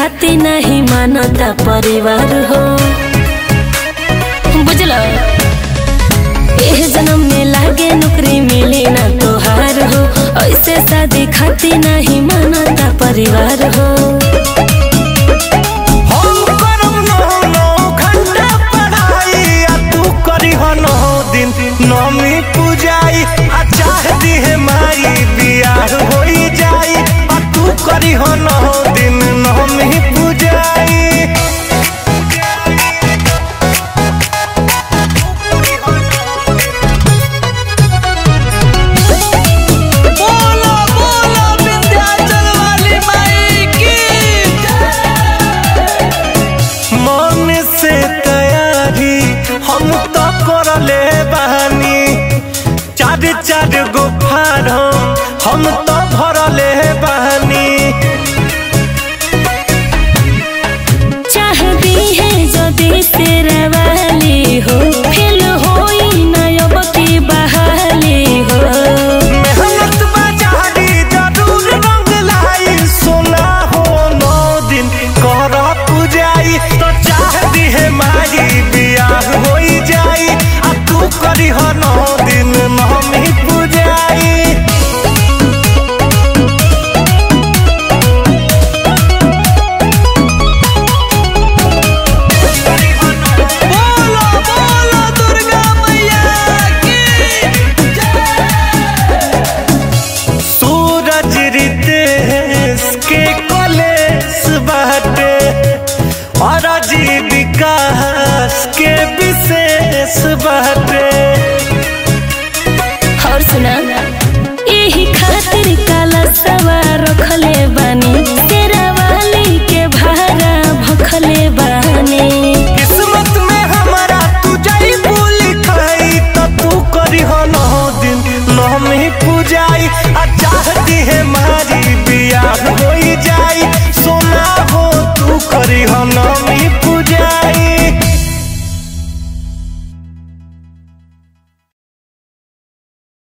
खाती नहीं मानता परिवार हो बुझल एह जन्म में लागे नौकरी मिली ना तोहार हो ऐसे शादी खाती नहीं मानता परिवार हो हम करब नौ नौ घंटा पढ़ाई आ तू करीह नौ दिन नौमी पूजाई आ चाह दिहे माई बियाह होई जाई आ तू करीह नौ दिन नौमी पूजाई बोलो बोलो विंध्याचल वाली माई की मन से तैयारी हम तो करले बानी चार चार गो फारम हम तो भरले बानी चाहती है जदि तेरा वाली हो फेल होई ना अब की बहाली हो मेहनत बाजारी जरूर रंग लाई सोना हो नौ दिन कर पूजाई तो चाह दिहे माई बियाह होई जाई आ तू करी हो नौ दिन नौमी पूजाई बोलो बोलो दुर्गा मैया की सूरज रितेश के कॉलेज बाटे और विकास के विशेष बाटे और सुना यही खातिर काला सवार रखले बानी तेरा वाली के भारा भखले बानी किस्मत में हमारा तू जाई भूल खाई तो तू करी हो नौ दिन नौमी पूजाई आ चाहती है मारी